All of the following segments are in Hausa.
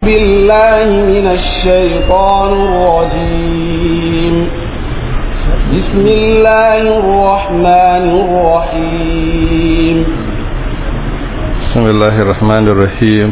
بالله من الشيطان الرجيم بسم الله الرحمن الرحيم بسم الله الرحمن الرحيم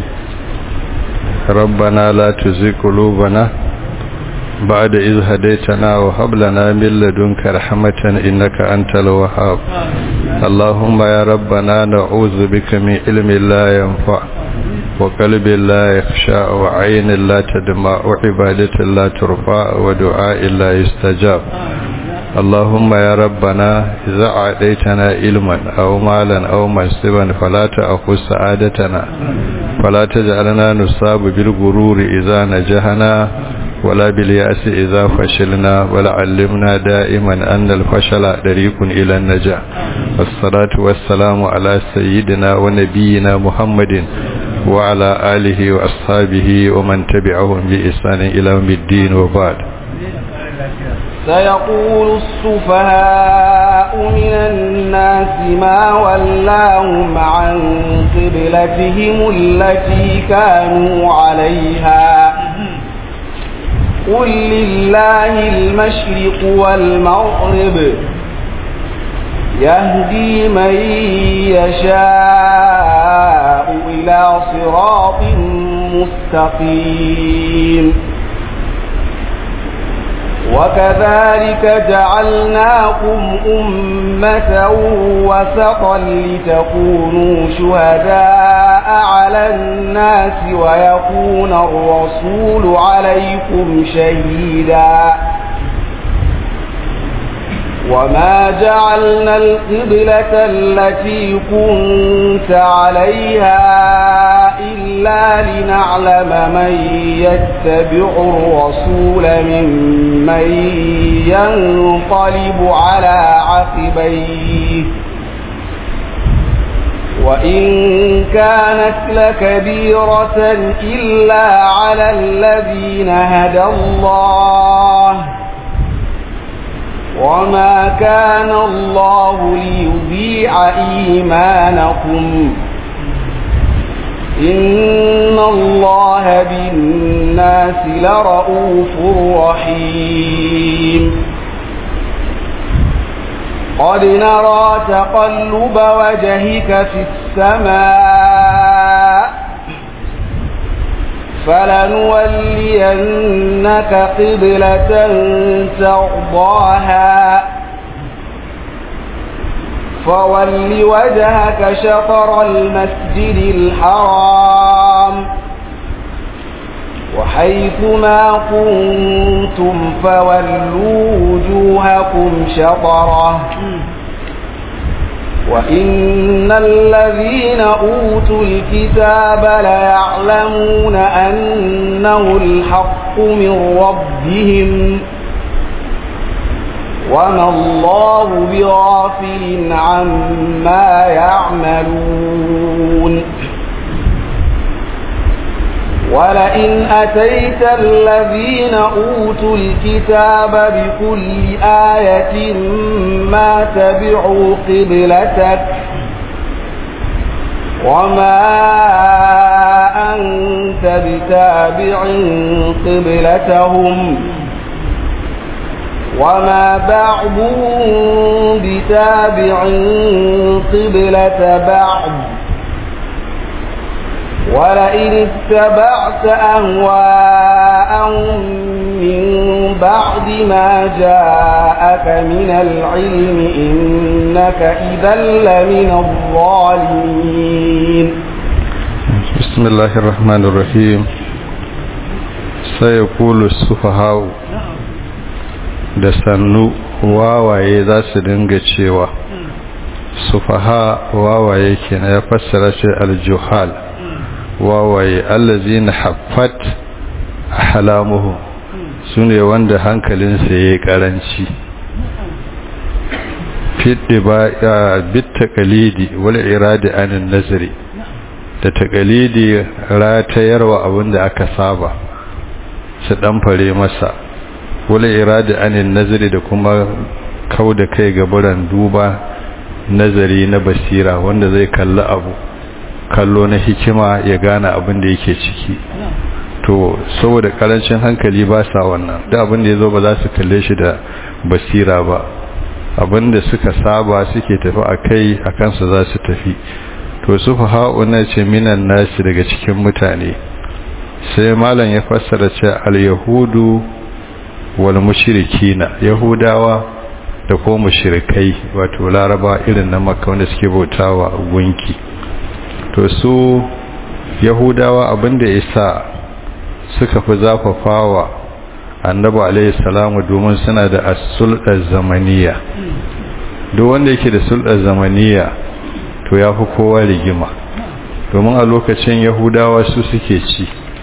ربنا لا تزغ قلوبنا بعد إذ هديتنا وهب لنا من لدنك رحمة إنك أنت الوهاب اللهم يا ربنا نعوذ بك من علم لا ينفع وقلب لا يخشى وعين لا تدمع وعبادة لا ترفع ودعاء لا يستجاب اللهم يا ربنا إذا أعطيتنا علما أو مالا أو منصبا فلا تأخذ سعادتنا فلا تجعلنا نصاب بالغرور إذا نجحنا ولا باليأس إذا فشلنا ولا علمنا دائما أن الفشل طريق إلى النجاح والصلاة والسلام على سيدنا ونبينا محمد وعلى آله وأصحابه ومن تبعهم بإحسان إلى يوم الدين وبعد سيقول السفهاء من الناس ما ولاهم عن قبلتهم التي كانوا عليها قل لله المشرق والمغرب يهدي من يشاء إلى صراط مستقيم وكذلك جعلناكم أمة وسطا لتكونوا شهداء على الناس ويكون الرسول عليكم شهيدا وما جعلنا القبلة التي كنت عليها إلا لنعلم من يتبع الرسول ممن ينقلب على عقبيه وإن كانت لكبيرة إلا على الذين هدى الله وما كان الله ليضيع إيمانكم إن الله بالناس لرؤوف رحيم قد نرى تقلب وجهك في السماء فلنولينك قبلة ترضاها فول وجهك شطر المسجد الحرام وحيث ما كنتم فولوا وجوهكم شطره وإن الذين أوتوا الكتاب ليعلمون أنه الحق من ربهم وما الله بغافل عما يعملون ولئن أتيت الذين أوتوا الكتاب بكل آية ما تبعوا قبلتك وما أنت بتابع قبلتهم وما بعضهم بتابع قبلة بعض ولئن اتبعت أهواءهم من بعد ما جاءك من العلم إنك إذا لمن الظالمين بسم الله الرحمن الرحيم سيقول السفهاء da sannu wawaye za su dinga cewa sufaha wawaye kenan ya fassara shi aljuhal wawaye allazina haffat halamuhu sune wanda hankalinsa yayi karanci fiddi ba bit taqalidi wal iradi anin nazari da taqalidi ratayarwa abinda aka saba su dan fare masa wal iradi anin nazari da kuma kauda kai ga buran duba nazari na basira wanda zai kalli abu kallo na hikima ya gane abin da yake ciki to saboda karancin hankali ba sa wannan da abin da ya zo ba za su kalle shi da basira ba abin da suka saba suke tafi a kai a kansa za su tafi to su na ce minan nasi daga cikin mutane sai malam ya fassara ce al-yahudu wal mushrikina yahudawa da ko mushrikai wato laraba irin na makka wanda suke bautawa gunki to su yahudawa abinda yasa suka fi zafafawa annabi alaihi salamu domin suna da as-sulɗar zamaniya duk wanda yake da sulɗar zamaniya to ya fi kowa rigima domin a lokacin yahudawa su suke ci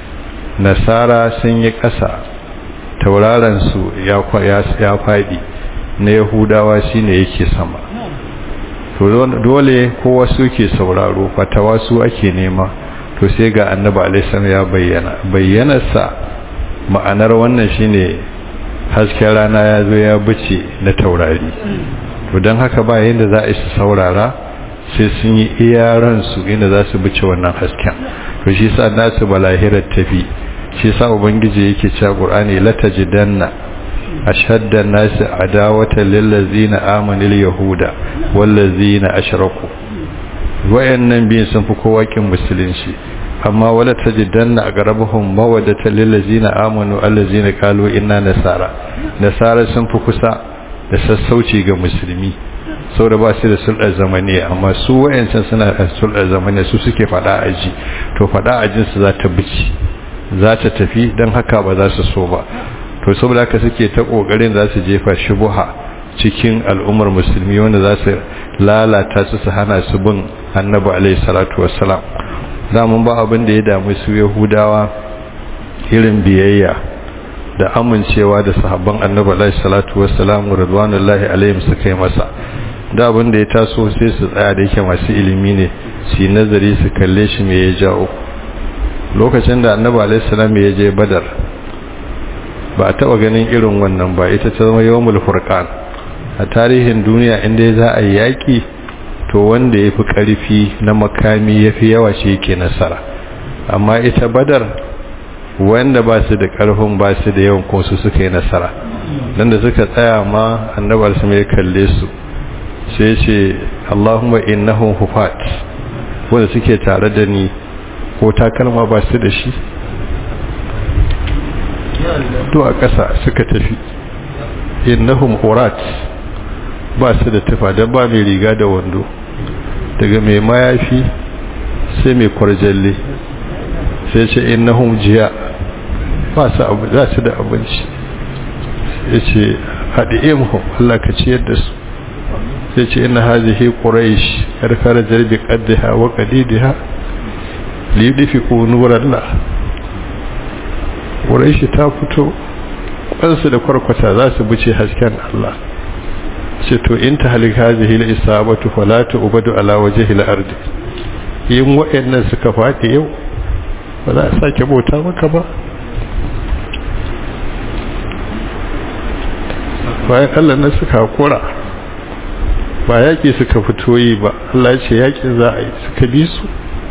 nasara sun yi ƙasa taurarensu ya faɗi na yahudawa shine yake sama to dole kowa suke sauraro fatawa su ake nema to sai ga annabi alaihi ya bayyana bayyanarsa ma'anar wannan shine hasken rana ya zo ya bice na taurari to don haka ba yadda za a su saurara sai sun yi iyaransu inda za su bice wannan hasken to shi sa nasu balahirar tafi shi sa ubangiji yake cewa qur'ani latajidanna ashadda an-nasi adawatan lil ladzina amanu yahuda wal ladzina ashraku wayannan biyan sun fi kowa kin musulunci amma wala tajidanna aqrabuhum mawaddatan lil ladzina amanu allazina qalu inna nasara nasara sun fi kusa da sassauci ga musulmi saboda ba su da sulɗar zamaniya amma su wayancan suna da sulɗar zamaniya su suke fada aji to fada ajin su za ta bici za ta tafi don haka ba za su so ba to saboda haka suke ta kokarin za su jefa shubuha cikin al'ummar musulmi wanda za su lalata su su hana su bin annabi alaihi salatu wassalam mun ba abin da ya damu su yahudawa irin biyayya da amincewa da sahabban annabi alaihi salatu wassalam radwanullahi alaihim suka yi masa da abin da ya taso sai su tsaya da yake masu ilimi ne su yi nazari su kalle shi me ya jawo lokacin da annabi alaihi salam ya je badar ba a taba ganin irin wannan ba ita ta zama yawmul furqan a tarihin duniya inda za a yi yaki to wanda yafi karfi na makami yafi yawa shi yake nasara amma ita badar wanda ba su da karfin ba su da yawan ko su suka yi nasara dan da suka tsaya ma annabi alaihi ya kalle su sai ce Allahumma innahum hufat wanda suke tare da ni ko takalma ba su da shi to a ƙasa suka tafi innahum urat ba su da tufa don ba mai riga da wando daga mai mayafi sai mai kwarjalle sai ce innahum jiya ba su abu za su da abinci ya ce haɗe imhum Allah ka ciyar da su sai ce ina hazihi quraish yar kharajar bi qaddiha wa qadidiha li yudfiqu nurallah quraish ta fito kansu da kwarkwata za su buce hasken Allah ce to in ta halik hazihi la isabatu fala tu'badu ala wajhi al-ard yin wa'annan suka fadi yau ba za a sake bauta maka ba bayan Allah na suka hakura ba yaƙi suka fito yi ba Allah ya ce yaƙin za a yi suka bi su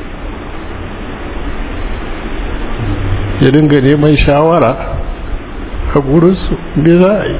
ya dinga neman shawara a gurinsu me za a yi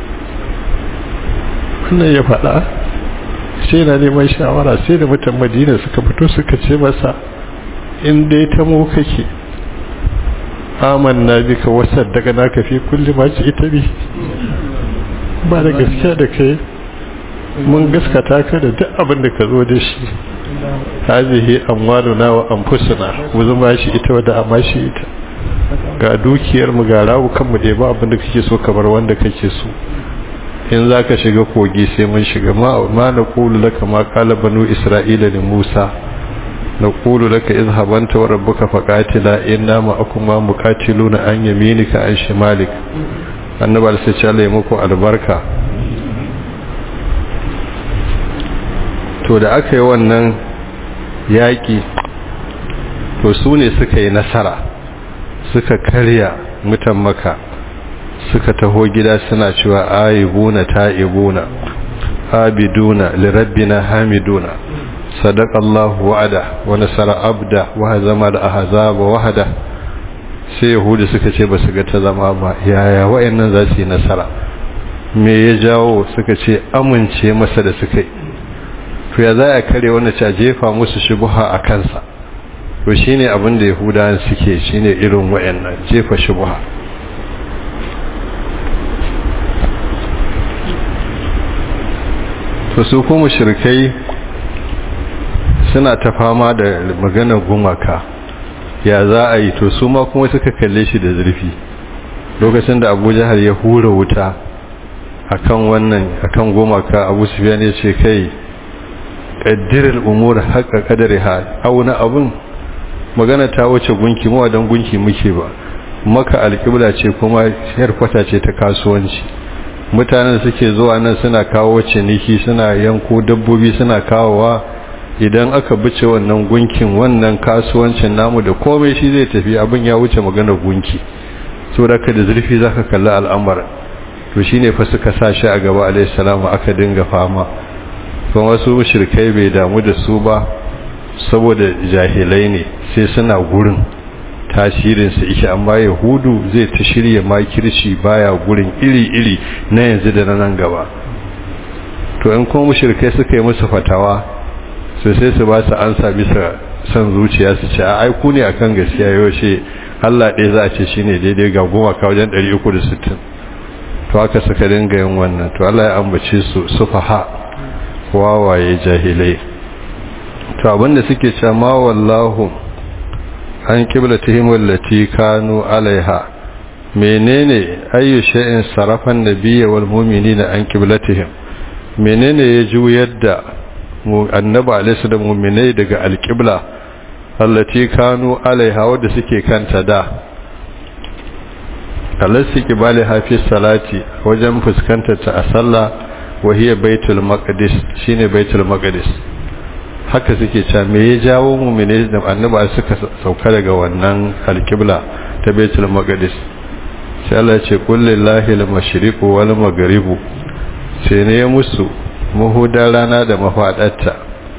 wannan ya faɗa sai na neman shawara sai da mutan madina suka fito suka ce masa in dai ta mu kake amanna bika wasar daga naka fi kulli ma ci ita bi ba da gaskiya da kai mun gaskata ka da duk abin da ka zo da shi hazihi amwaluna wa anfusuna mu zama shi ita wadda amma shi ita ga dukiyar mu ga rawu kan mu ba abin da kake so kamar wanda kake so in zaka shiga kogi sai mun shiga ma ma na qulu laka ma qala banu isra'ila li musa na qulu laka izhabanta wa rabbuka faqatila inna ma akuma muqatiluna an yaminika an shimalik annabi sai ce Allah ya muku albarka to da aka yi wannan yaƙi to su ne suka yi nasara suka karya mutan maka suka taho gida suna cewa ayibuna ta'ibuna abiduna lirabbina hamiduna sadaqallahu wa'ada wa nasara abda wa hazama al-ahzaba wahda sai yahudu suka ce ba su ga ta zama ba yaya wayannan za su yi nasara me ya jawo suka ce amince masa da suka yi to ya za a kare wanda ta jefa musu shubuha a kansa to shine abin da yahudawan suke shine irin wayannan jefa shubuha to su kuma mushrikai suna ta fama da maganar gumaka ya za a yi to su ma kuma suka kalle shi da zurfi lokacin da abu jihar ya hura wuta akan wannan akan gumaka abu sufiyan ya ce kai ƙaddirar umar haƙa ƙadari ha auna abin magana ta wuce gunki mawa don gunki muke ba maka alƙibla ce kuma kwata ce ta kasuwanci mutanen suke zuwa nan suna kawo ciniki suna yanko dabbobi suna kawowa idan aka bice wannan gunkin wannan kasuwancin namu da komai shi zai tafi abin ya wuce magana gunki so da ka da zurfi zaka kalli al'amara to shine fa suka sa shi a gaba alayhi salamu aka dinga fama kuma wasu mushrikai bai damu da su ba saboda jahilai ne sai suna gurin tasirin su yake amma yahudu zai ta shirya makirci baya gurin iri-iri na yanzu da na nan gaba to in kuma mushrikai suka yi musu fatawa sai sai su ba su ansa bisa son zuciya su ce ai ku ne akan gaskiya yaushe Allah ɗaya za a ce shine daidai ga goma ka wajen 360 to haka suka dinga yin wannan to Allah ya ambace su sufaha wawaye jahilai to abinda suke cewa ma wallahu an qiblatihim allati kanu alaiha menene ayyu shay'in sarafan nabiyyi wal mu'minina an qiblatihim menene ya juyar da annabi alaihi da mu'minai daga alqibla allati kanu alaiha wadda suke kanta da alassi kibali hafi salati wajen fuskantar ta a sallah wahiyar baitul maqdis shine baitul maqdis haka suke cewa me ya jawo mu'mini da annaba suka sauka daga wannan alqibla ta baitul maqdis sai Allah ya ce qul lillahi al-mashriqu wal maghribu sai ne musu muhuda rana da mafadarta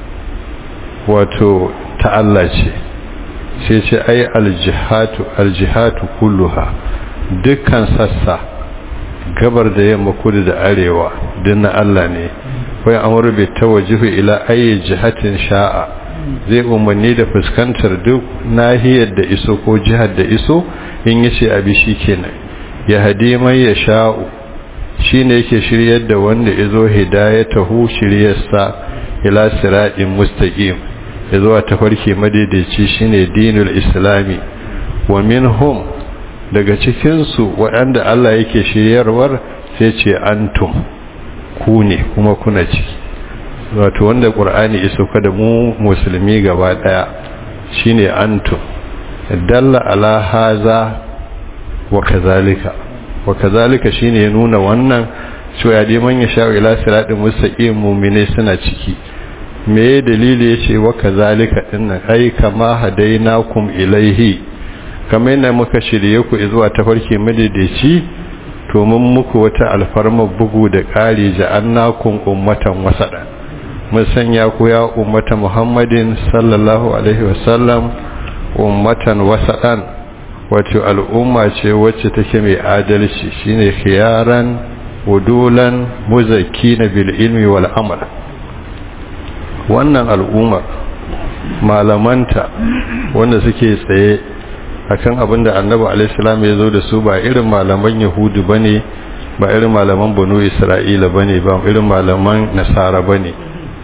wato ta Allah ce sai ce ai aljihatu aljihatu kulluha dukkan sassa gabar da yamma kudu da arewa dinna Allah ne wai amru bi tawajjuhu ila ayi jihatin sha'a zai umarni da fuskantar duk nahiyar da iso ko jihar da iso in yace abi shikenan ya hadi mai ya sha'u shine yake shiryar da wanda yazo hidayatahu shiryarsa ila siratin mustaqim yazo a tafarki madaidaici shine dinul islami wa minhum daga cikinsu waɗanda Allah yake shiryarwar sai ce antum ku ne kuma kuna ciki wato wanda ƙur'ani iso kada mu musulmi gaba ɗaya shine antum dalla ala haza wa kazalika wa kazalika shine ya nuna wannan cewa ya dai man ya sha ila siratin mustaqim mu'mine suna ciki me dalili yace wa kazalika dinnan ai kama hadainakum ilaihi kamar yana muka shirye ku zuwa tafarki madaidaici to mun muku wata alfarma bugu da ƙari ja'annakum ummatan wasada mun sanya ku ya ummata muhammadin sallallahu alaihi wasallam ummatan wasadan wato al'umma ce wacce take mai adalci shine khiyaran wudulan muzakkina bil ilmi wal amal wannan al'ummar malamanta wanda suke tsaye akan abin da annabi alaihissalam ya zo da su ba irin malaman yahudu ba ne ba irin malaman banu isra'ila ba ne ba irin malaman nasara ba ne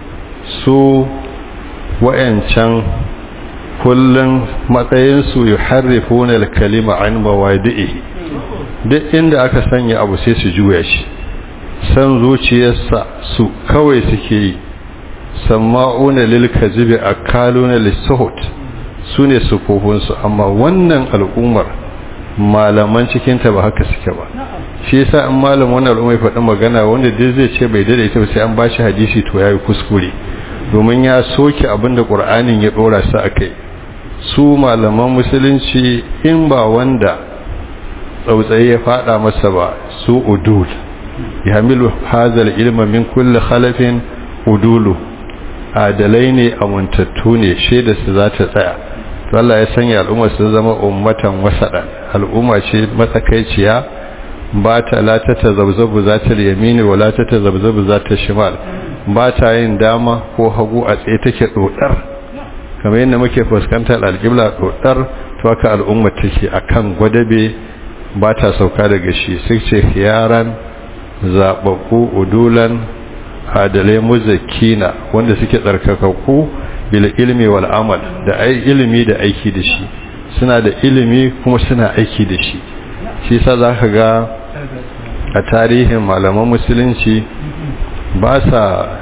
su wa'yancan kullum matsayinsu yi harrifunar kalima an mawadi'i duk inda aka sanya abu sai su juya shi san zuciyarsa su kawai suke yi samma'una lil kazibi akaluna lisuhut su ne sufufunsu amma wannan al'ummar malaman cikinta ba haka suke ba shi yasa an malam wannan al'ummar faɗi magana wanda duk zai ce bai daidaita ba sai an bashi hadisi to yayi kuskure domin ya soke abin da qur'anin ya dora su akai su malaman musulunci in ba wanda tsautsayi ya fada masa ba su udul yahmilu hazal ilma min kulli khalafin udulu adalai ne amintattu ne shaida su za ta tsaya to Allah ya sanya al'umma su zama ummatan wasada al'umma ce matsakaiciya ba ta la ta tazabzabu za ta yamini wa la ta tazabzabu za ta shimal ba ta yin dama ko hagu a tsaye take dodar kamar yadda muke fuskantar alƙibla dodar to haka al'umma take akan gwadabe ba ta sauka daga shi sai ce yaran zababbu udulan adalai muzakina wanda suke tsarkakakku bil ilmi wal amal da ai ilimi da aiki da shi suna da ilimi kuma suna aiki da shi shi sa zaka ga a tarihin malaman musulunci ba sa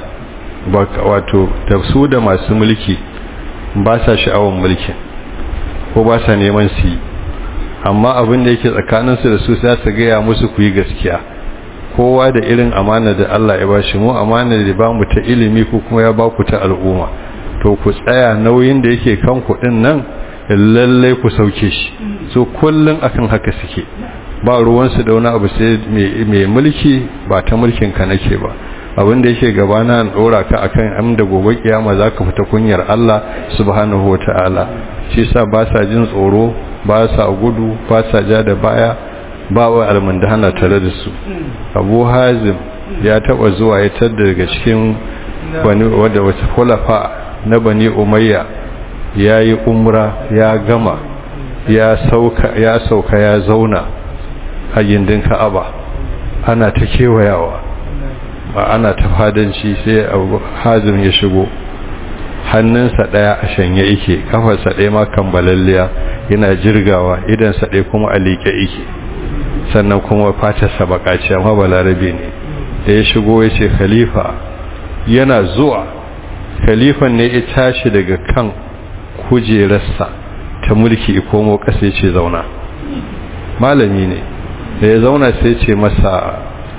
wato tafsu da masu mulki ba sa sha'awar mulkin ko ba sa neman su yi amma abin da yake tsakaninsu da su sai su gaya musu ku yi gaskiya kowa da irin amana da Allah ya bashi mu amana da ba mu ta ilimi ko kuma ya ba ku ta al'umma to ku tsaya nauyin da yake kan kuɗin nan lalle ku sauke shi so kullun akan haka suke ba ruwansu da wani abu sai mai mulki ba ta mulkin ka nake ba abin da yake gabana an dora ka akan am da gobe kiyama zaka fita kunyar Allah subhanahu wataala shi yasa ba sa jin tsoro ba sa gudu ba sa ja da baya ba wa almundahana tare da su Abu Hazim ya taba zuwa ya tada daga cikin wani wanda wata khulafa na Bani Umayya yayi umra ya gama ya sauka ya sauka ya zauna a gindin Ka'aba ana ta kewayawa ba ana ta fadanci sai Abu Hazim ya shigo hannunsa ɗaya a shanye yake kafarsa ɗaya ma kambalalliya yana jirgawa idansa ɗaya kuma a liƙe yake sannan kuma fatarsa bakaci amma balarabe ne da ya shigo ya ce khalifa yana zuwa khalifan ne ya tashi daga kan kujerarsa ta mulki komo ƙasa ya ce zauna malami ne da ya zauna sai ce masa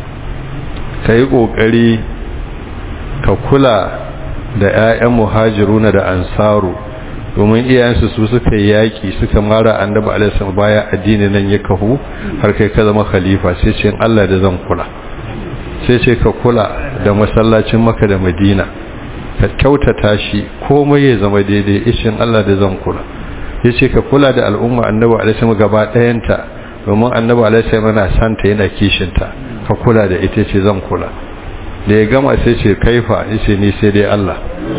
ka yi ƙoƙari ka kula da 'ya'yan muhajiruna da ansaru domin iyayensu su suka yaƙi suka mara annabi alaihi baya addini nan ya kahu har kai ka zama khalifa sai ce Allah da zan kula sai ce ka kula da masallacin maka da madina ka kyautata shi komai ya zama daidai ishin Allah da zan kula yace ka kula da al'umma annabi alaihi gaba ɗayanta domin annabi alaihi yana santa yana kishinta ka kula da ita ce zan kula da ya gama sai ce kaifa yace ni sai dai Allah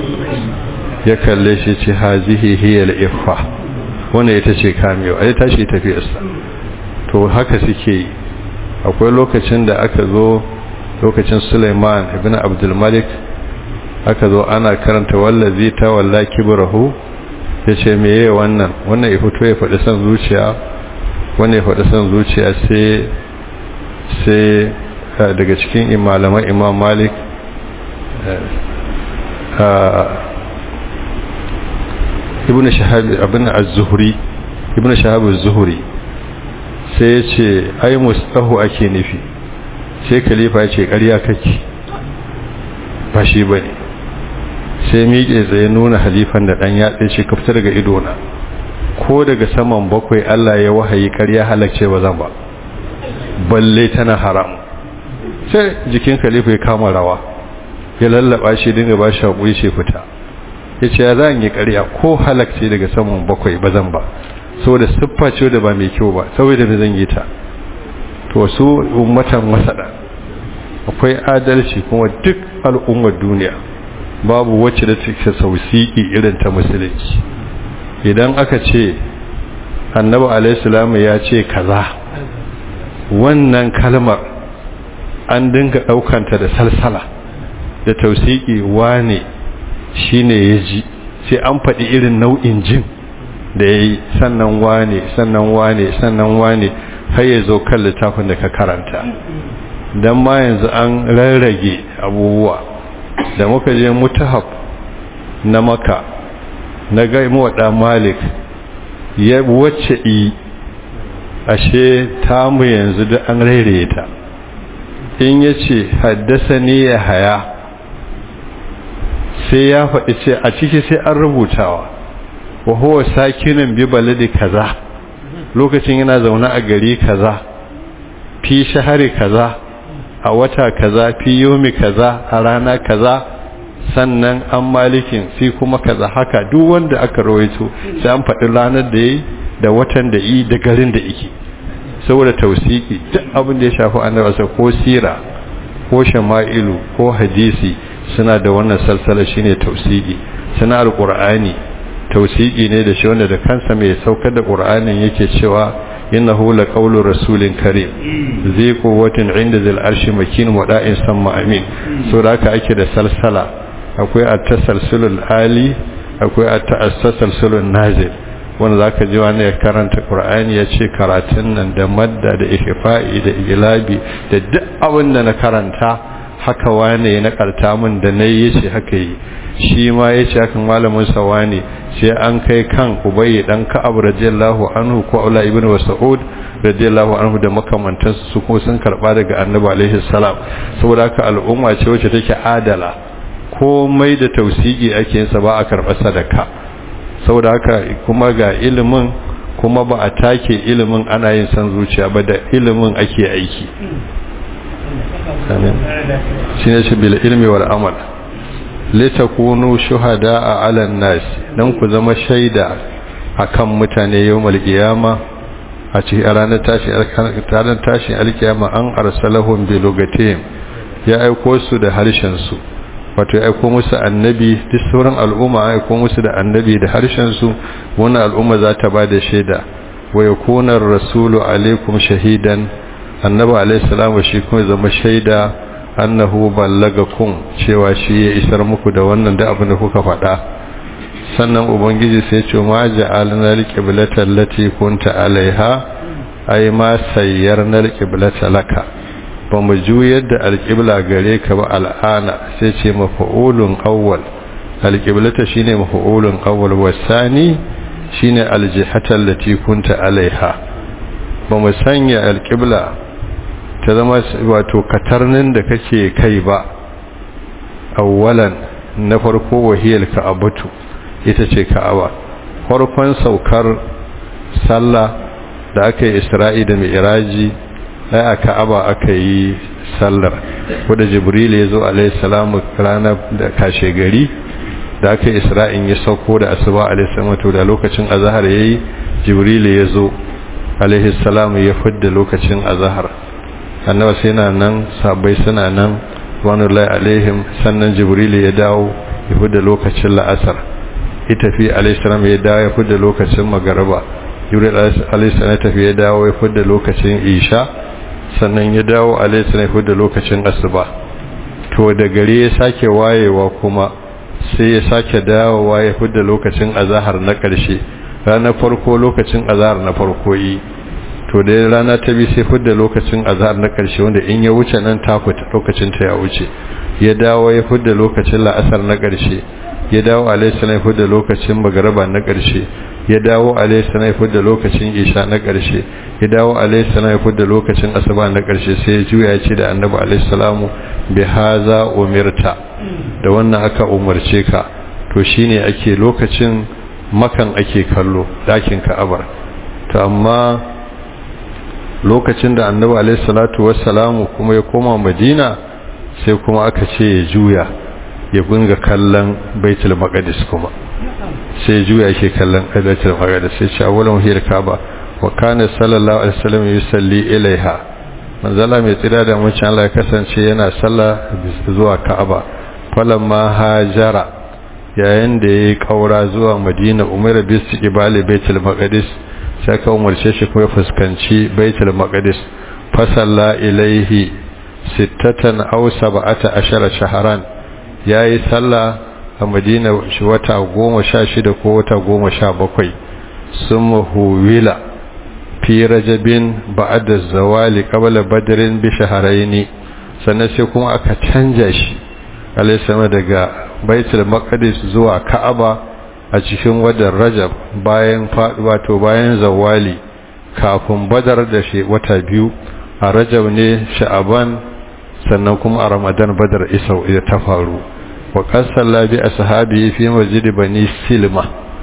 ya kalle shi ce hazihi hiya al-iffa wannan ita ce kamewa ai tashi tafiyarsa to haka suke yi akwai lokacin da aka zo lokacin Sulaiman ibn Abdul Malik aka zo ana karanta wallazi ta walla kibrahu yace meye wannan wannan ya fito ya faɗi san zuciya wannan ya faɗi san zuciya sai sai daga cikin malaman Imam Malik ibn shahab abin az-zuhri ibn shahab az-zuhri sai ya ce ai mustahu ake nufi sai khalifa ya ce ƙarya kake ba shi bane sai miƙe tsaye nuna halifan da dan ya tsaye ka fita daga ido na ko daga saman bakwai Allah ya wahayi ƙarya halacce ba zan ba balle tana haram sai jikin khalifa ya kama rawa ya lallaba shi dinga ba shi haƙuri ce fita ya ce ya za yi ƙarya ko halakce daga saman bakwai ba zan ba saboda siffa ce da ba mai kyau ba saboda bai zan yi ta to su ummatan masada akwai adalci kuma duk al'ummar duniya babu wacce da take sausiki irin ta musulunci idan aka ce annabi alaihi ya ce kaza wannan kalmar an dinga daukanta da salsala da tausiki wane shine ya ji sai an faɗi irin nau'in jin da ya yi sannan wane sannan wane sannan wane har ya zo kan littafin da ka karanta don ma yanzu an rarrage abubuwa da muka je mutahab na maka na gaimu wa malik ya wacce yi ashe tamu yanzu da an rairaye ta in ya ce haddasa ne ya haya sai ya faɗi ce a ciki sai an rubutawa wa huwa sakinin bi baladi kaza lokacin yana zaune a gari kaza fi shahari kaza a wata kaza fi yomi kaza a rana kaza sannan an malikin sai kuma kaza haka duk wanda aka rawaito sai an faɗi ranar da yayi da watan da yi da garin da yake saboda tausiki duk abin da ya shafi annabi ko sira ko shama'ilu ko hadisi suna da wannan salsala shine tausiki suna alqur'ani tausiki ne da shi wanda da kansa mai saukar da qur'anin yake cewa innahu laqawlu rasulin karim zai quwwatin inda zil arshi makin wada'in samma amin so da haka ake da salsala akwai at-tasalsulul ali akwai at-tasalsulul nazil wanda zaka ji wani ya karanta qur'ani ya ce karatun nan da madda da ihfa'i da ilabi da duk abin da na karanta haka wane ya nakarta min da nayi yace haka yi shi ma yace hakan malamin sa wane sai an kai kan ubayy dan ka'ab radiyallahu anhu ko aula ibnu mas'ud radiyallahu anhu da makamantansu su kuma sun karba daga annabi alaihi salam saboda haka al'umma ce wacce take adala komai da tausigi ake yin sa ba a karba sadaka saboda haka kuma ga ilimin kuma ba a take ilimin ana yin san zuciya ba da ilimin ake aiki shi ne shi bil ilmi wal amal litakunu shuhada a alan nas dan ku zama shaida akan mutane yawmal qiyama a cikin ranar tashi ranar tashi alkiyama an arsalahum bi lugatihim ya aiko su da harshen su wato ya aiko musu annabi duk sauran al'umma ya aiko musu da annabi da harshen su wannan al'umma za ta ba da shaida wa yakuna rasulu alaikum shahidan annabi alaihi salamu shi kuma zama shaida annahu ballagakum cewa shi ya isar muku da wannan da abin da kuka faɗa sannan ubangiji sai ce ma ja'alna alqiblata allati kunta alaiha ay ma sayyarna alqiblata laka ba mu juyar da alqibla gare ka ba al'ana sai ce mafa'ulun awwal alqiblata shine mafa'ulun awwal wasani shine aljihata allati kunta alaiha ba mu sanya alqibla ta zama wato katarnin da kake kai ba awwalan na farko wahiyar ka'abatu ita ce ka'aba farkon saukar sallah da aka yi isra'i da mi'raji ai a ka'aba aka yi sallar wadda jibril ya zo alaihi salamu ranar da kashe gari da aka yi isra'in ya sauko da asuba alaihi salamu to da lokacin azhar yayi jibril ya zo alaihi salamu ya fidda lokacin azhar annaba sai na nan sabai suna nan wanullahi alaihim sannan jibril ya dawo ya fidda lokacin la'asar ya tafi alaihi salam ya dawo ya fidda lokacin magaraba jibril alaihi salam ya tafi ya dawo ya fidda lokacin isha sannan ya dawo alaihi salam ya fidda lokacin asuba to da gari ya sake wayewa kuma sai ya sake dawowa ya fidda lokacin azahar na ƙarshe ranar farko lokacin azahar na farko yi to da rana ta bi sai fidda lokacin azahar na ƙarshe wanda in ya wuce nan ta fita lokacin ta ya wuce ya dawo ya fidda lokacin la'asar na ƙarshe ya dawo alaihissalam ya fidda lokacin magaraba na ƙarshe ya dawo alaihissalam ya fidda lokacin isha na ƙarshe ya dawo alaihissalam ya fidda lokacin asuba na ƙarshe sai ya juya ya ce da annabi alaihissalamu bi haza umirta da wannan aka umarce ka to shine ake lokacin makan ake kallo dakin ka'abar to amma lokacin da annabi alaihi salatu wassalamu kuma ya koma madina sai kuma aka ce ya juya ya bunga kallon baitul maqdis kuma sai juya yake kallon baitul maqdis sai ce awwalan hiyar kaaba wa kana sallallahu alaihi wasallam yusalli ilaiha manzala mai tsira da mun Allah ya kasance yana sallah zuwa ka'aba falamma hajara yayin da yayi kaura zuwa madina umar bis ibali baitul maqdis sai ka umarce shi kuma fuskanci baitul maqdis fasalla ilaihi sittatan aw sab'ata ashara shahran yayi sallah a madina shi wata 16 ko wata 17 summa huwila fi rajabin ba'da zawali qabla badrin bi shahrayn sannan sai kuma aka canja shi alayhi daga baitul maqdis zuwa ka'aba a cikin wadar rajab bayan faduwa to bayan zawali kafin badar da shi wata biyu a rajab ne sha'aban sannan kuma a ramadan badar isau ida ta faru wa qasalla bi ashabi fi masjid bani silma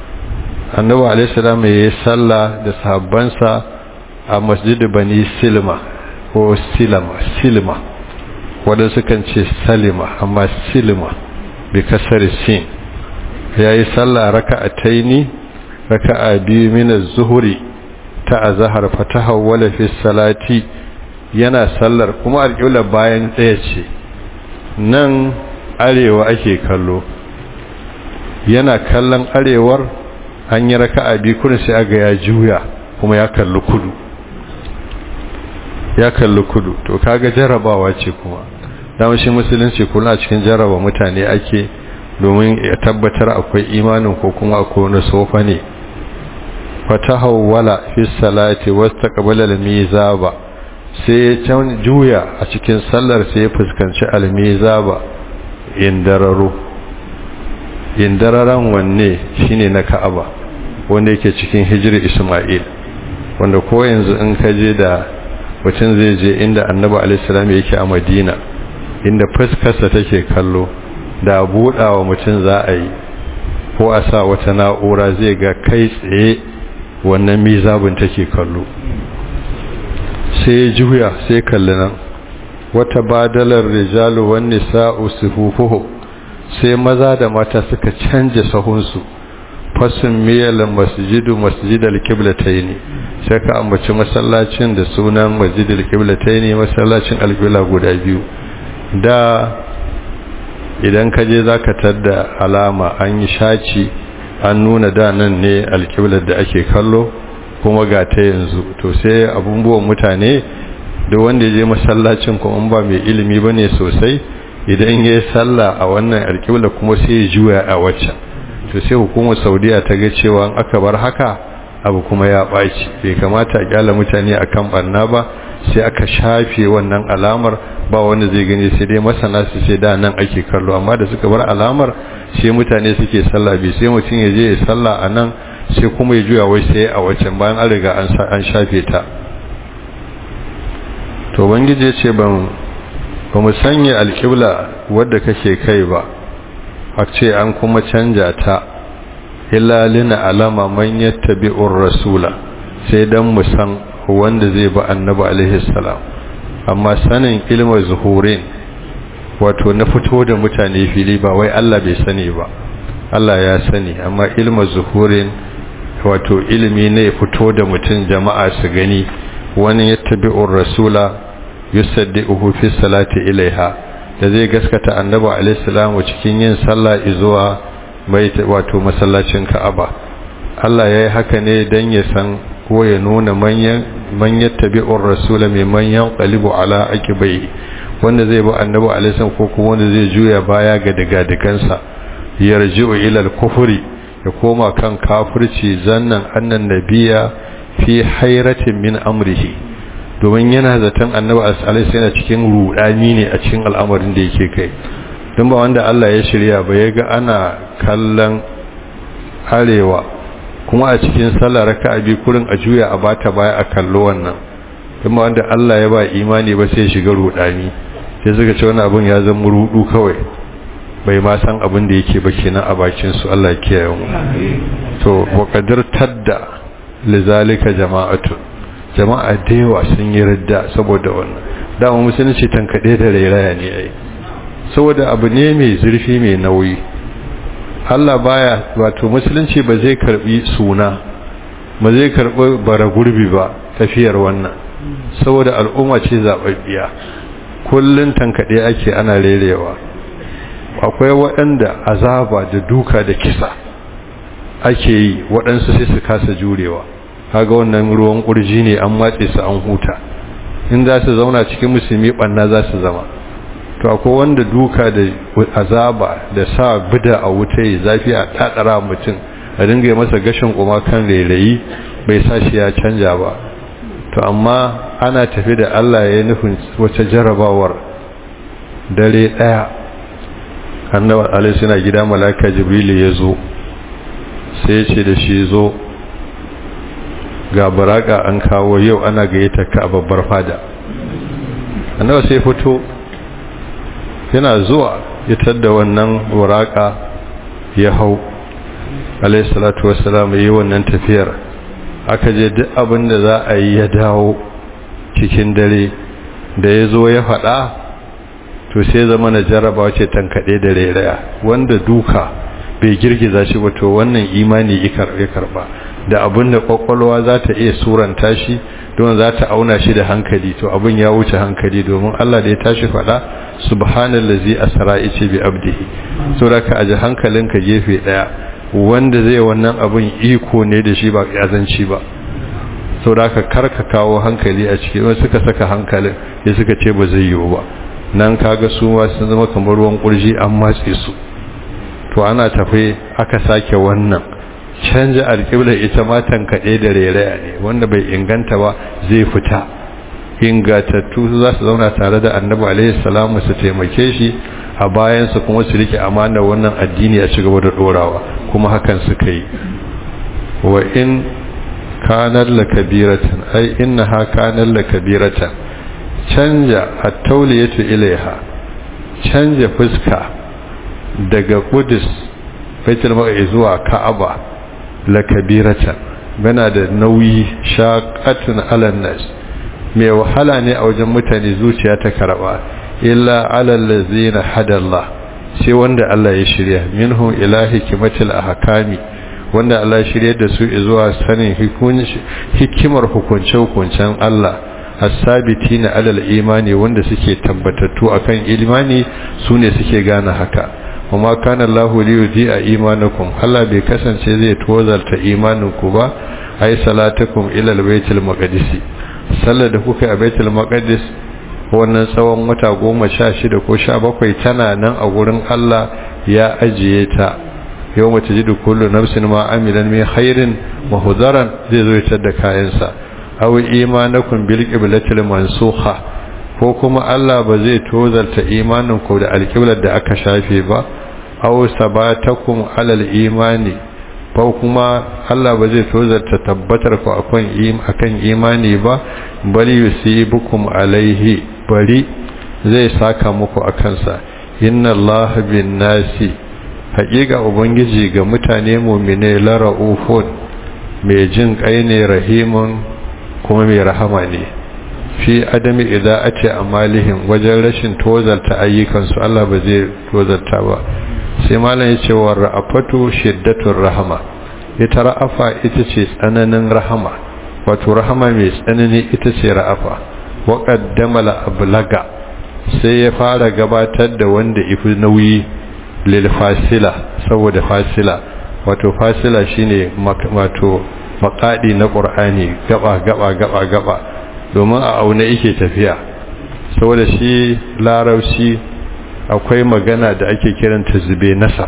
annabi alayhi salam ya salla da sahabbansa a masjid bani silma ko silma silma wanda sukan ce salima amma silma bi kasar sin yayi sallah raka'ataini raka'a biyu min az-zuhri ta azhar fatahawwala fi salati yana sallar kuma alƙibla bayan ɗaya ce nan arewa ake kallo yana kallon arewar an yi raka'a biyu kuma sai aga ya juya kuma ya kalli kudu ya kalli kudu to kaga jarabawa ce kuma dama shi musulunci kullum a cikin jaraba mutane ake domin ya tabbatar akwai imanin ko kuma akwai wani sofa ne fatahawwala fi salati wastaqbala al-mizaba sai ya juya a cikin sallar sai ya fuskanci al-mizaba indararo indararan wanne shine na Ka'aba wanda yake cikin hijri Isma'il wanda ko yanzu in ka je da mutum zai je inda Annabi alaihi salam yake a Madina inda fuskarsa take kallo da budawa mutum za a yi ko a sa wata na'ura zai ga kai tsaye wannan mizabin take kallo sai juya sai kalli nan wata badalar rijalu wan nisa'u sufufuhu sai maza da mata suka canje sahunsu fasin miyal masjidu masjidal qiblatayn sai ka ambaci masallacin da sunan masjidal qiblatayn masallacin alqibla guda biyu da idan ka je zaka tadda alama an yi shaci an nuna da nan ne alqiblar da ake kallo kuma ga ta yanzu to sai abubuwan mutane da wanda ya je masallacin kuma ba mai ilimi bane sosai idan ya yi sallah a wannan alƙibla kuma sai ya juya a waccan to sai hukumar saudiya ta ga cewa aka bar haka abu kuma ya ɓaci bai kamata a kyala mutane a kan ɓanna ba sai aka shafe wannan alamar ba wanda zai gani sai dai masana su sai da nan ake kallo amma da suka bar alamar sai mutane suke sallah bai sai mutum ya je ya sallah a nan sai kuma ya juya wai sai a waccan bayan an riga an shafe ta to bangije ce ban ba mu sanya alƙibla wadda kake kai ba a ce an kuma canja ta illa lina alama man yattabi'ur rasula sai dan mu san wanda zai ba annabi alaihi salam amma sanin ilmin zuhurin wato na fito da mutane fili ba wai Allah bai sani ba Allah ya sani amma ilmin zuhurin wato ilimi ne fito da mutum jama'a su gani wani yattabi'ur rasula yusaddiquhu fi salati ilaiha da zai gaskata annabi alaihi salamu cikin yin sallah zuwa mai wato masallacin Ka'aba Allah yayi haka ne dan ya san ko ya nuna manyan man yattabi'ur rasula mai manyan qalibu ala aqibai wanda zai bi annabi alaihi salamu ko kuma wanda zai juya baya ga digadigansa yarji'u ila al-kufri ya koma kan kafirci zannan annan nabiya fi hairatin min amrihi domin yana zaton annabi alaihi yana cikin rudani ne a cikin al'amarin da yake kai don ba wanda Allah ya shirya ba ya ga ana kallon arewa kuma a cikin sallah raka'a bi kurin a juya a bata baya a kallo wannan don ba wanda Allah ya ba imani ba sai shiga rudani sai suka ce wannan abun ya zama rudu kawai bai ma san abin da yake ba kenan a bakin su Allah ya kiyaye mu to wa qadar tadda lizalika jama'atu jama'a da yawa sun yi ridda saboda wannan dama musulunci tankade da rairaya ne ai saboda abu ne mai zurfi mai nauyi Allah baya wato musulunci ba zai karbi suna ba zai karbi bara gurbi ba tafiyar wannan saboda al'umma ce zababbiya kullun tankade ake ana rerewa akwai waɗanda azaba da duka da kisa ake yi waɗansu sai su kasa jurewa kaga wannan ruwan ƙurji ne an matse su an huta in za su zauna cikin musulmi ɓanna za su zama to akwai wanda duka da azaba da sa bida a wuta ya zafi a tatsara mutum a dinga yi masa gashin kuma kan rairayi bai sa shi ya canja ba to amma ana tafi da Allah ya nufin wace jarabawar dare ɗaya annabi alaihi suna gida malaka jibrilu ya zo sai ya ce da shi zo ga baraka an kawo yau ana gayyata ka a babbar fada annabi sai fito yana zuwa ya tadda wannan baraka ya hau alayhi salatu wassalam yi wannan tafiyar aka je duk abin da za a yi ya dawo cikin dare da ya zo ya faɗa to sai zama na jarrabawa ce tankaɗe da rairaya wanda duka bai girgiza shi ba to wannan imani ya karba da abin da kwakwalwa za ta iya suranta shi don za ta auna shi da hankali to abin ya wuce hankali domin Allah da ya tashi faɗa subhanallazi asra ice bi abdihi so da ka aji hankalinka gefe daya wanda zai wannan abin iko ne da shi ba yazanci ba so da ka karka kawo hankali a ciki wani suka saka hankalin ya suka ce ba zai yiwu ba nan kaga su ma sun zama kamar ruwan kurji an matse su to ana tafe aka sake wannan canja alƙiblar ita ma tankaɗe da rairaya ne wanda bai inganta ba zai fita ingatattu za su zauna tare da annabi alaihi salamu su taimake shi a bayansa kuma su rike amana wannan addini a cigaba da dorawa kuma hakan suka yi wa in kanar la kabiratan ai innaha kanar la kabiratan canja at-tawliyatu ilaiha canja fuska daga Qudus Baitul Maqdis zuwa Ka'aba la kabiratan bana da nauyi shaqatun alan nas mai wahala ne a wajen mutane zuciya ta karba illa alal ladzina hadallah sai wanda Allah ya shirya minhum ila hikmatil ahkami wanda Allah ya shirya da su zuwa sanin hikimar hukunce hukuncen Allah as-sabitina alal imani wanda suke tabbatattu akan imani sune suke gane haka kuma kana Allahu li yudi'a imanakum Allah bai kasance zai tozarta imaninku ba ai salatukum ila al-baitil maqdis sallar da kuka a baitul maqdis wannan tsawon wata goma sha shida ko sha bakwai tana nan a gurin Allah ya ajiye ta yau mace ji da kullu nafsin ma amilan min khairin wa hudaran zai zo ya da kayansa aw imanakum bil qiblatil mansukha ko kuma Allah ba zai tozarta imanin ku da alqiblar da aka shafe ba aw sabatakum alal imani ko kuma Allah ba zai tozarta tabbatar ku akan akan imani ba bali yusibukum alaihi bari zai saka muku akan sa inna Allah bin nasi haƙiƙa ubangiji ga mutane mu'mine la raufun mai jin kai ne rahimun kuma mai rahama ne fi adami ida'ati amalihim wajen rashin tozarta ayyukansu Allah ba zai tozarta ba sai malam ya ce wa ra'afatu shiddatur rahama ita ra'afa ita ce tsananin rahama wato rahama mai tsanani ita ce ra'afa wa qaddama ablaga sai ya fara gabatar da wanda ifi nauyi lil fasila saboda fasila wato fasila shine wato makadi na qur'ani gaba gaba gaba gaba domin a aune yake tafiya saboda shi larauci akwai magana da ake kiranta zube nasar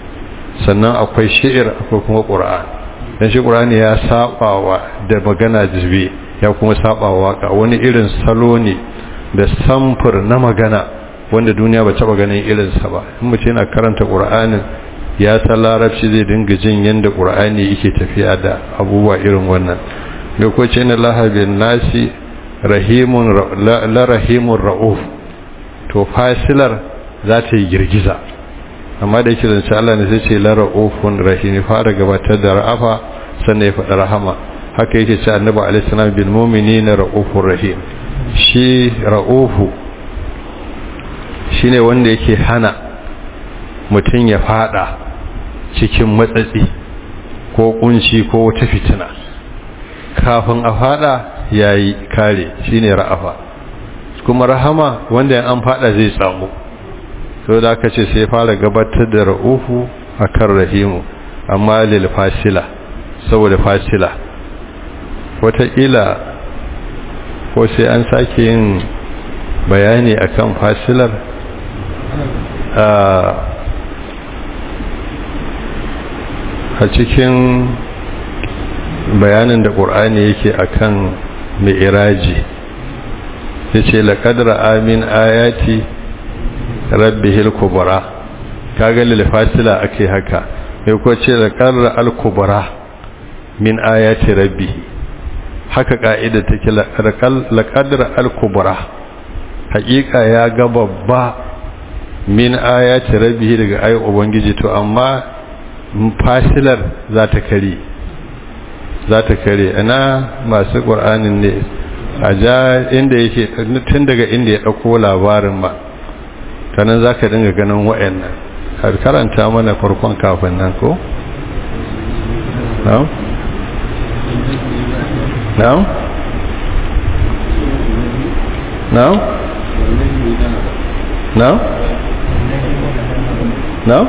sannan akwai shi'ir akwai kuma ƙura'an don shi ƙura'ani ya saɓawa da magana zube ya kuma saɓawa waka wani irin salo ne da samfur na magana wanda duniya ba taɓa ganin irinsa ba in mace yana karanta ƙura'anin ya san larabci zai dinga jin yadda ƙura'ani yake tafiya da abubuwa irin wannan da ko ce na lahabin nasi rahimun la rahimun ra'uf to fasilar za ta yi girgiza amma da yake zance Allah ne sai ce la ra'ufun rahim fara gabatar da ra'afa sannan ya faɗi rahama haka yake ce annabi alaihi salam bil mu'minina ra'ufur rahim shi ra'ufu shine wanda yake hana mutum ya fada cikin matsatsi ko kunci ko wata fitina kafin a fada yayi kare shine ra'afa kuma rahama wanda an fada zai samu so da aka ce sai fara gabatar da ra'ufu akan rahimu amma lil fasila saboda fasila wataƙila ko sai an sake yin bayani akan fasilar a cikin bayanin da ƙur'ani yake akan mai iraji ya ce laƙadar amin ayati rabbihil kubra kaga lil fasila ake haka sai ko ce da qarra al kubra min ayati rabbih haka kaida take la qadra al kubra hakika ya ga babba min ayati rabbih daga ayi ubangiji to amma fasilar za ta kare za ta kare ana masu qur'anin ne a ja inda yake tun daga inda ya dauko labarin ba ta nan za ka dinga ganin wa'annan har karanta mana farkon kafin nan ko? na'am? na'am? na'am? na'am? na'am?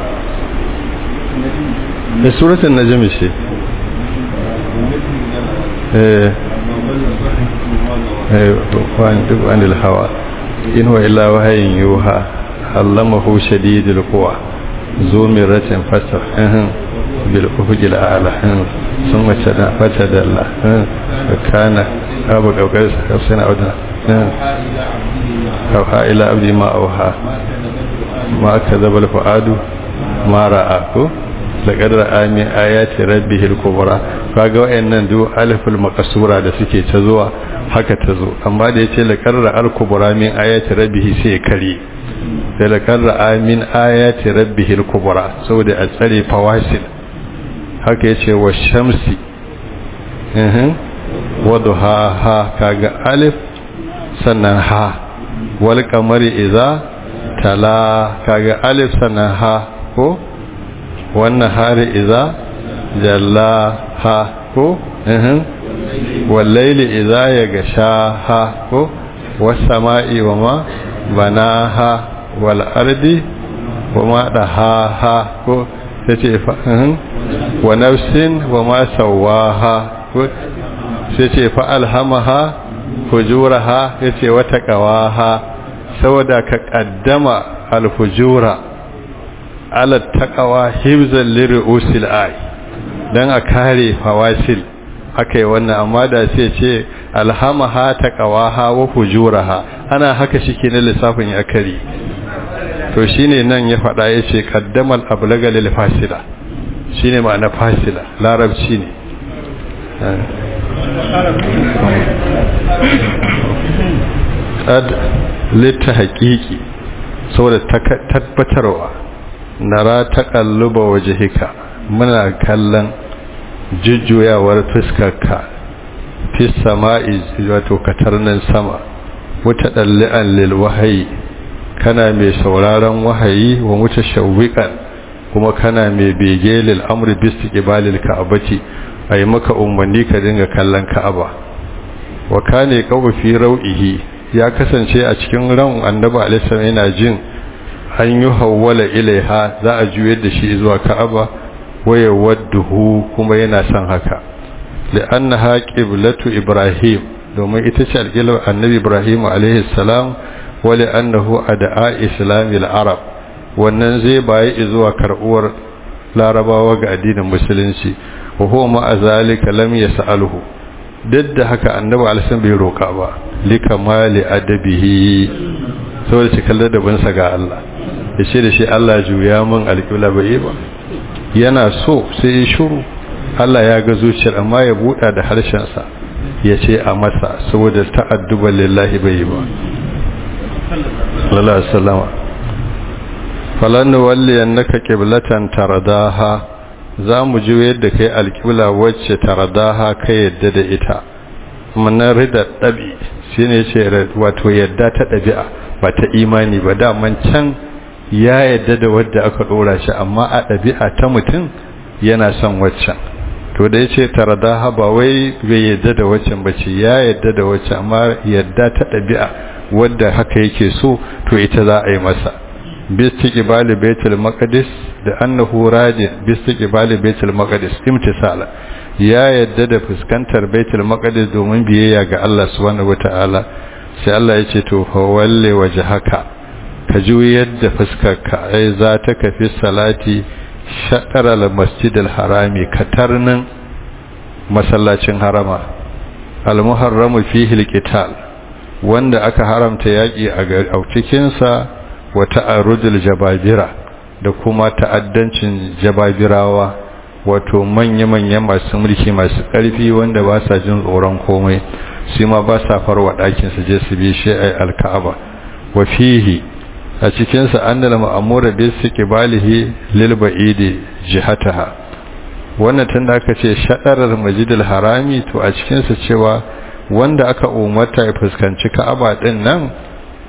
da suratun na jami ce eh duk wani hawa in wa illa wahayin yuha allamahu shadidul quwa zu miratin fasar bil ufqil a'la sun wace da fata dalla kana abu daukar sana auda auha ila abdi ma auha ma kadhaba al fuadu ma ra'a ko laqad ra'a min ayati rabbihil kubra kaga wayannan duk aliful maqsura da suke ta zuwa haka ta zo amma da yace laqad ra'al kubra min ayati rabbihi sai kare sai laqad ra'a min ayati rabbihil kubra saboda a tsare fawasil haka yace wa shamsi eh wa duhaha kaga alif sannan ha wal qamari idza tala kaga alif sannan ha ko wannan hari iza jalla ha ko ehin wallaili iza ya gasha ha ko wasama'i wa ma bana ha wal ardi wa ma da ha ha ko sai fa ehin wa nafsin wa ma sawaha ko sai ce fa alhamaha fujuraha yace wata qawaha saboda ka kaddama alfujura ala taqawa hibzan lirusil ay dan a kare fawasil akai wannan amma da sai ce alhamaha taqawaha wa fujuraha ana haka shike na lissafin ya kare to shine nan ya fada yace qaddamal ablaga lil fasila shine ma'ana fasila larabci ne qad litahqiqi saboda tabbatarwa nara taƙalluba wajihika muna kallon jujjuyawar fuskarka fi sama'i wato katarnin sama wata ɗalli'an lil wahayi kana mai sauraron wahayi wa muta shawwiƙan kuma kana mai bege lil amri bisti ƙibalil ka'abati a yi maka umarni ka dinga kallon ka'aba wa kane kawo fi rau'ihi ya kasance a cikin ran annabi alaihi yana jin an yi hawwala ilaiha za a juyar da shi zuwa ka'aba waya wadduhu kuma yana son haka li'annaha qiblatu ibrahim domin ita ce alƙiblar annabi ibrahim alaihi salam wa li'annahu ad'a islamil arab wannan zai bayi zuwa karbuwar larabawa ga addinin musulunci wa huwa ma azalika lam yas'aluhu duk da haka annabi alaihi bai roka ba likamali adabihi saboda cikin ladabinsa ga Allah ya ce da shi Allah juya min alƙibla bai ba yana so sai ya shuru Allah ya ga zuciyar amma ya buɗa da harshensa ya ce a masa saboda ta'adduban lillahi bai ba lalata salama falon walli annaka qiblatan taradaha za mu ji yadda kai alƙibla wacce taradaha ka yadda da ita manar rida ɗabi shine ce wato yadda ta ɗabi'a ba ta imani ba daman can ya yadda da wadda aka dora shi amma a ɗabi'a ta mutum yana son waccan to da ya ce tarada ba wai bai yadda da waccan ba ce ya yadda da waccan amma yadda ta ɗabi'a wadda haka yake so to ita za a yi masa bistiqbali baitul maqdis da annahu rajin bistiqbali baitul maqdis imtisala ya yadda da fuskantar baitul maqdis domin biyayya ga Allah subhanahu wataala sai Allah ya ce to fa walle wajhaka ka juyar da fuskarka ai za ta kafi salati shaɗar al-masjid al-harami katarnin masallacin harama al-muharramu fihi al-qital wanda aka haramta yaki a cikin sa wa ta'arudul jababira da kuma ta'addancin jababirawa wato manya-manya masu mulki masu ƙarfi wanda ba sa jin tsoron komai su ma ba sa farwa ɗakin su je su bi shi al-ka'aba wa fihi a cikinsa an da ma'amura bai su ƙibalihi lilba'idi jihataha wannan tun da aka ce shaɗarar majidil harami to a cikinsa cewa wanda aka umarta ya fuskanci ka'aba ɗin nan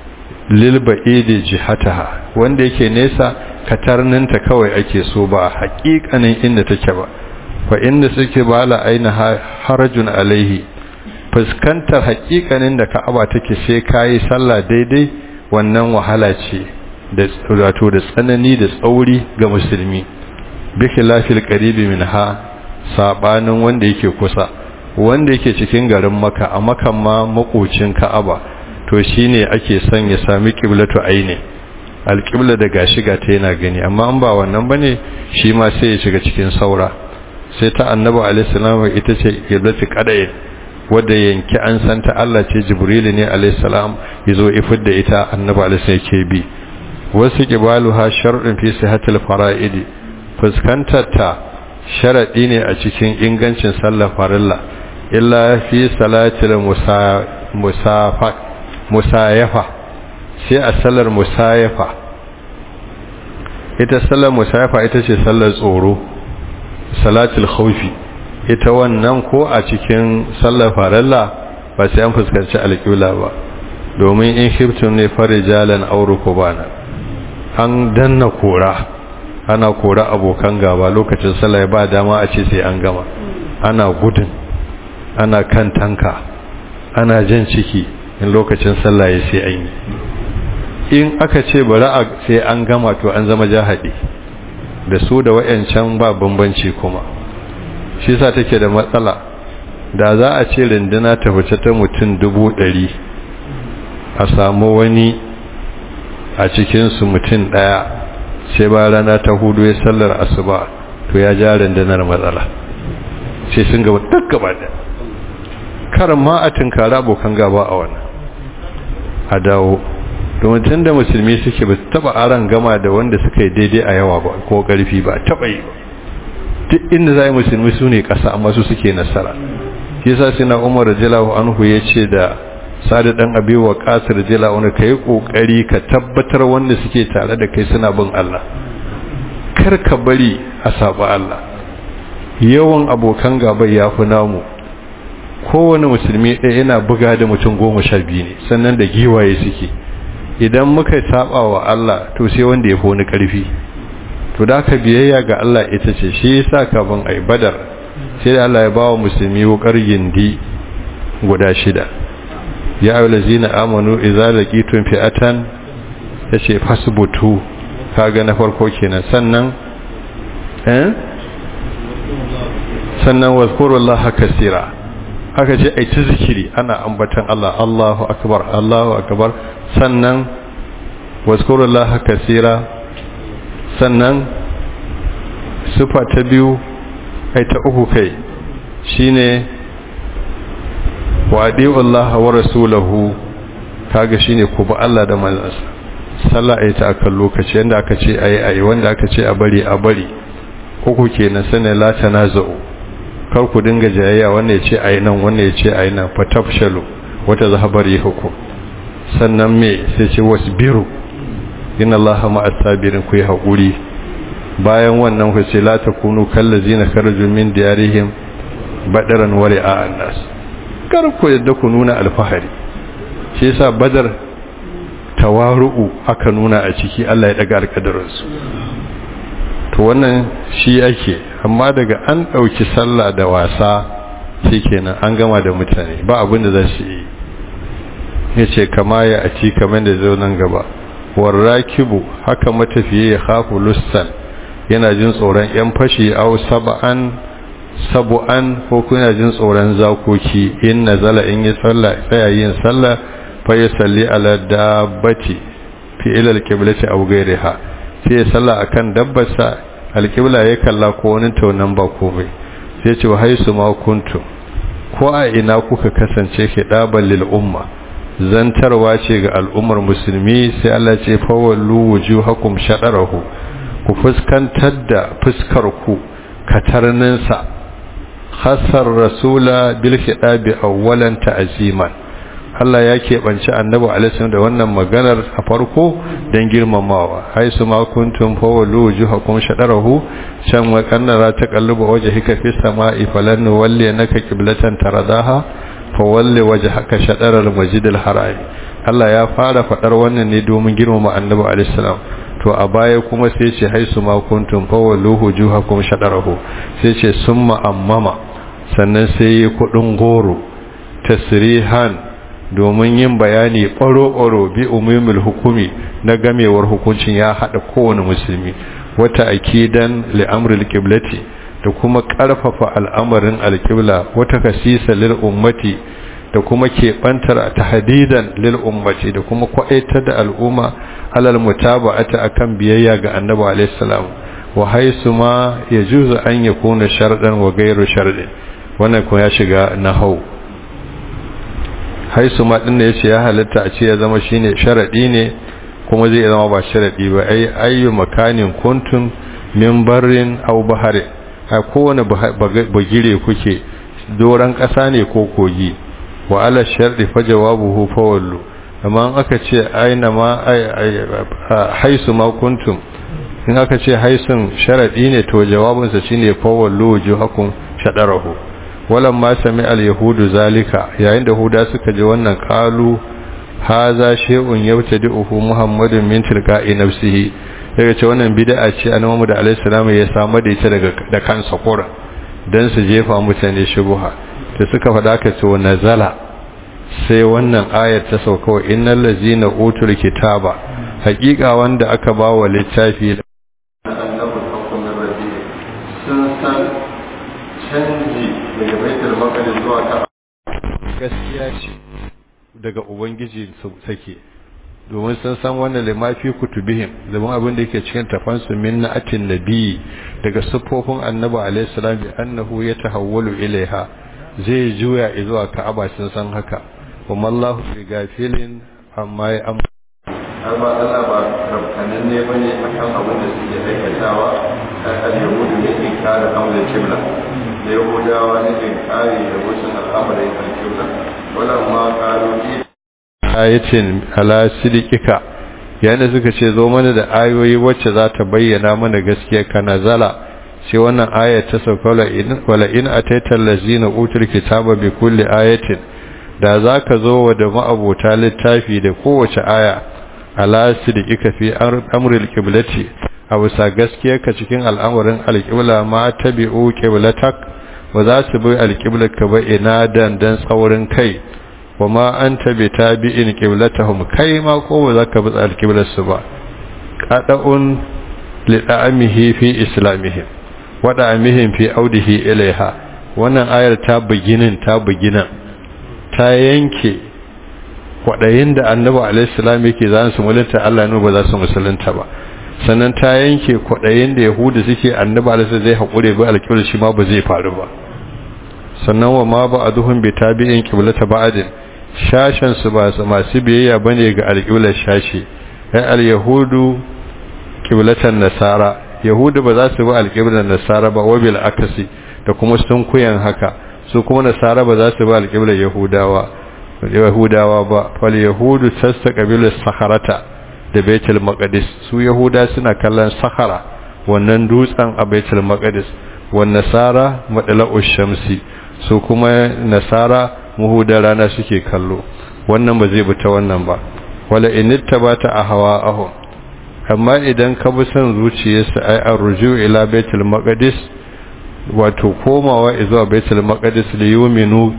lil ba'idi jihataha wanda yake nesa katarninta kawai ake so ba haƙiƙanin inda take ba fa inda suke bala aina harajun alaihi fuskantar haƙiƙanin da ka'aba take sai kayi sallah daidai wannan wahala ce da wato da tsanani da tsauri ga musulmi bi khilafil qaribi minha sabanin wanda yake kusa wanda yake cikin garin maka a makan ma makocin ka'aba to shine ake son ya sami qiblatu aini alqibla da gashi ga ta yana gani amma an ba wannan bane shi ma sai ya shiga cikin saura sai ta annabi alaihi salam ita ce qiblatu qada'i wadda yanki an san ta Allah ce jibrilu ne alaihi salam yazo ifid da ita annabi alaihi salam yake bi wasu qibaluha shar'un fi sihhatil fara'idi fuskantar ta sharadi ne a cikin ingancin sallar farilla illa fi salatil musafa musayafa sai a sallar musayafa ita sallar musayafa ita ce sallar tsoro salatul khawfi ita wannan ko a cikin sallar farilla ba sai an fuskanci alƙibla ba domin in khiftum ne farijalan aw rukbana an danna kora ana kora abokan gaba lokacin sallah ba dama a ce sai an gama ana gudun ana kan tanka ana jan ciki in lokacin sallah ya sai an yi in aka ce bari a sai an gama to an zama jahadi da su da wayancan ba bambanci kuma shi sa take da matsala da za a ce rinduna ta fice ta mutum dubu ɗari a samu wani a cikinsu mutum ɗaya sai ba rana ta hudu ya sallar asuba to ya ja rundunar matsala sai sun gaba duk gaba da karan ma a tunkara abokan gaba a wannan a dawo domin tun da musulmi suke ba taba aran gama da wanda suka yi daidai a yawa ba ko karfi ba taba yi ba duk inda za yi musulmi su ne ƙasa amma su suke nasara shi sa suna umar rajalahu anhu ya ce da sadu dan abi wa qasir rajalahu anhu kai kokari ka tabbatar wanda suke tare da kai suna bin Allah kar ka bari a saba Allah yawan abokan gaba ya fi namu kowane musulmi ɗaya yana buga da mutum goma sha biyu ne sannan da giwaye suke idan muka saba wa Allah to sai wanda ya fi wani ƙarfi to da ka biyayya ga Allah ita ce shi yasa kafin ai badar sai da Allah ya bawa musulmi wukar gindi guda shida ya ayyuhal ladzina amanu idza laqitum fi'atan yace fasbutu kaga na farko kenan sannan eh sannan wazkurullaha kaseera haka ce ai ta zikiri ana ambatan Allah Allahu akbar Allahu akbar sannan wazkurullaha kaseera sannan sifa ta biyu ai ta uku kai shine wa Allah wa rasulahu kaga shine ku ba Allah da manzansa sallah ai ta akan lokaci yanda aka ce ayi ayi wanda aka ce a bari a bari uku kenan sanin la tanaza'u kar ku dinga jayayya wannan ya ce ayi nan wannan ya ce ayi nan fatafshalu wata zahabar hukum sannan me sai ce wasbiru inna allaha ma'as sabirin ku yi haƙuri bayan wannan ku ce la takunu kallazina kharaju min diyarihim badaran wa ri'a nas kar ku yadda ku nuna alfahari shi yasa badar tawaru'u aka nuna a ciki Allah ya daga alƙadarinsu to wannan shi ake amma daga an ɗauki sallah da wasa shikenan an gama da mutane ba abin da za su yi ya ce kama ya a ci kamar da zo nan gaba warrakibu haka matafiye ya hafu lussan yana jin tsoron yan fashi au saba'an sabu'an ko kuna jin tsoron zakoki in nazala in yi sallah tsaya yin sallah fa ya salli ala dabbati fi ila alqiblati aw ghayriha sai ya sallah akan dabbarsa alqibla ya kalla ko wani taunan ba komai sai ce wa haisu ma kuntum ko a ina kuka kasance ke daban lil umma zantarwa ce ga al'ummar musulmi sai Allah ce fawallu wujuhakum shadarahu ku fuskantar da fuskar ku katarninsa hasar rasula bil hidabi awwalan ta'ziman Allah ya keɓanci annabi alaihi da wannan maganar a farko don girmamawa haisu ma kuntum fawallu wujuhakum shadarahu can wa kannara ta kalluba wajhika fi sama'i falan walli naka qiblatan taradaha fawalli wajhaka shadaral masjidil haram Allah ya fara faɗar wannan ne domin girmama annabi alaihi salam to a baya kuma sai ce haisu ma kuntum fawalluhu juhakum shadarahu sai ce summa ammama sannan sai yi kudin goro tasrihan domin yin bayani ɓaro-ɓaro bi umumul hukumi na gamewar hukuncin ya haɗa kowane musulmi wata akidan li'amril qiblati da kuma ƙarfafa al'amarin alƙibla wata kasisa lil ummati da kuma keɓantar tahdidan lil ummati da kuma kwaitar da al'umma alal mutaba'ata akan biyayya ga annabi alayhi salam wa haisu ma yajuzu an yakuna shardan wa ghayru shardin wannan ko ya shiga nahau haisu ma din da yace ya halatta a ce ya zama shine sharadi ne kuma zai zama ba sharadi ba ai ayyu makanin kuntum min barrin aw bahari a kowane bagire kuke doran ƙasa ne ko kogi wa ala sharɗi fa jawabuhu fa wallu amma aka ce aina ma haisu ma kuntum in aka ce haisun sharadi ne to jawabinsa shine fa wallu wujuhakum shadarahu walam ma sami al yahudu zalika yayin da huda suka ji wannan qalu haza shay'un yabtadi'uhu muhammadun min tilqa'i nafsihi daga ce wannan bid'a ce annabi Muhammad alaihi salam ya samu da ita daga da kansa kura dan su jefa mutane shubuha da suka faɗa ka ce nazala sai wannan ayar ta sauka wa innal ladzina utul kitaba haƙiƙa wanda aka ba wa littafi sun san canji daga baitul maqdis zuwa ta gaskiya ce daga ubangiji sake domin sun san wannan limafi kutubihim zaman abin da yake cikin tafansu min na'atin nabi daga siffofin annabi alaihi salam bi annahu yatahawwalu ilaiha zai juya zuwa ka'aba sun san haka kuma Allahu bi gafilin amma ya amma amma Allah ba rabkanin ne bane akan abin da suke aikatawa kan al-yahudu ne in kare amrul kibla da yahudawa ne in kare da wasu al'amarin al-kibla wala ma qalu ayatin ala sidikika yana suka ce zo mana da ayoyi wacce za ta bayyana mana gaskiya kana zala sai wannan ayat ta sauka wala in ataita allazina utul kitaba bi kulli ayatin da zaka zo wa da ma'abota littafi da kowace aya ala sidikika fi amril qiblati abu sa gaskiya ka cikin al'amarin alqibla ma tabi'u qiblatak ba za su bi alqiblaka ba ina dan dan tsaurin kai wama anta bi tabi'in qiblatahum kai ma ko ba zaka bi alqiblarsu ba qada'un li da'amihi fi islamihim wa da'amihim fi audihi ilaiha wannan ayar ta buginin ta bugina ta yanke kwadayin da annabi alaihi salam yake za su mulunta Allah ne ba za su musulunta ba sannan ta yanke kwadayin da yahudu suke annabi alaihi zai hakure ba alqiblar shi ma ba zai faru ba sannan wa ma ba'aduhum bi tabi'in qiblata ba'din shashen su ba masu biyayya bane ga alƙiblar shashi ai al-yahudu qiblatan nasara yahudu ba za su bi alƙiblar nasara ba wabil akasi da kuma sun kuyan haka su kuma nasara ba za su bi alƙiblar yahudawa yahudawa ba fal yahudu tastaqbilu saharata da baitul maqdis su yahuda suna kallon sahara wannan dutsen a baitul maqdis wan nasara madla'ush shamsi su kuma nasara muhuda rana suke kallo wannan ba zai bi ta wannan ba wala initta ba ta a hawa aho amma idan ka bi son zuciyarsa ai arruju ila baitul maqdis wato komawa zuwa baitul maqdis li yuminu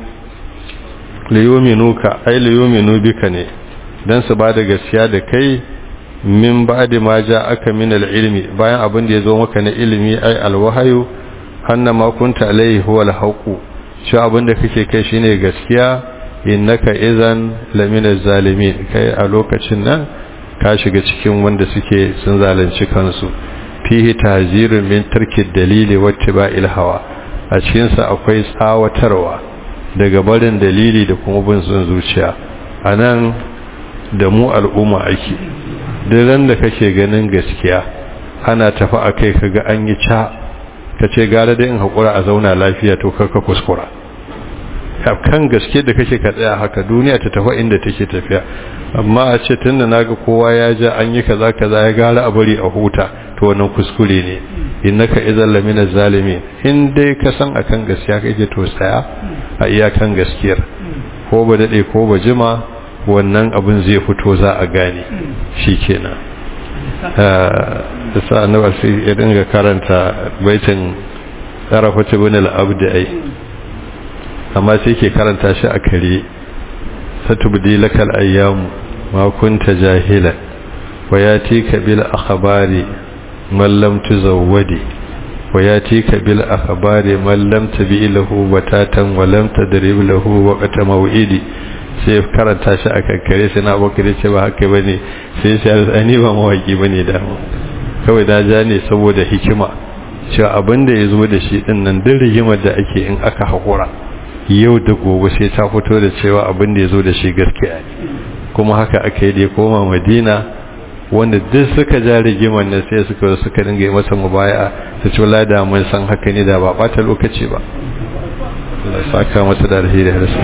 li yuminuka ai li yuminu bika ne dan su bada gaskiya da kai min ba'di ma aka min al-ilmi bayan abin da ya zo maka na ilimi ai alwahayu annama kunta alaihi huwa al-haqu shi abinda kake kai shine gaskiya innaka idan lamina zalimin kai a lokacin nan ka shiga cikin wanda suke sun zalunci kansu fihi tahzirun min tarki dalili wattiba'il hawa a cikin sa akwai tsawatarwa daga barin dalili da kuma bin son zuciya anan da mu al'umma ake duk da kake ganin gaskiya ana tafi akai kaga an yi ca ka ce gara da in haƙura a zauna lafiya to karka kuskura kan gaske da kake ka tsaya haka duniya ta tafi inda take tafiya amma a ce tunda naga kowa ya ja an yi kaza kaza ya gara a bari a huta to wannan kuskure ne innaka idan lamina zalimin in dai ka san akan gaskiya kake to tsaya a iyakan gaskiyar ko ba dade ko ba jima wannan abin zai fito za a gane shi kenan da sa annabi sai ya dinga karanta baitin tarafat ibn al-abd ai amma sai ke karanta shi a kare satubdi lakal ayyam ma kunta jahila wa yatika bil akhbari man lam tuzawwadi wa yatika bil akhbari man lam tabi lahu batatan wa lam tadrib lahu waqta maw'idi sai karanta shi a kankare sai na bakare ce ba haka bane sai sai ani ba mawaki bane da mu kawai da ja ne saboda hikima cewa abin da ya zo da shi din nan duk rigimar da ake in aka haƙura yau da gobe sai ta fito da cewa abin da ya zo da shi gaskiya ne kuma haka aka yi da ya koma madina wanda duk suka ja rigimar nan sai suka suka dinga yi masa mubaya su ci wala da mun san haka ne da ba bata lokaci ba Allah saka masa da alheri da rasu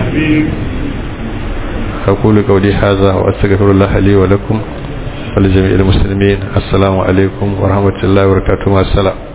أقول قولي هذا وأستغفر الله لي ولكم ولجميع المسلمين السلام عليكم ورحمة الله وبركاته مع السلام